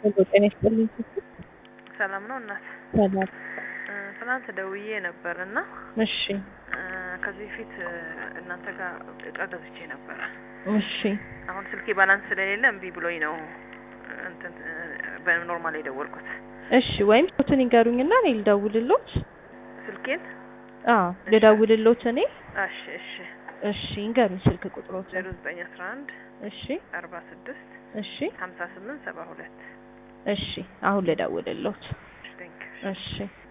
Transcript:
ሄሎ ጤና ይስጥልኝ። ሰላም ነው እናት? ሰላም። እ ትናንት ደውዬ ነበር እና እሺ እ ከዚህ በፊት እ እናንተ ጋር እቃ ገዝቼ ነበረ። እሺ አሁን ስልኬ ባላንስ ስለሌለ እምቢ ብሎኝ ነው እንትን እ በኖርማል የደወልኩት። እሺ ወይም ቁጥሩን ይንገሩኝና እኔ ልደውልሎት። ስልኬን አዎ ልደውልሎት እኔ። እሺ እሺ እሺ ይንገሩኝ ስልክ ቁጥሮት። ዜሮ ዘጠኝ አስራ አንድ እሺ አርባ ስድስት እሺ ሀምሳ ስምንት ሰባ ሁለት እሺ አሁን ልደውልሎት። ቴንክ እሺ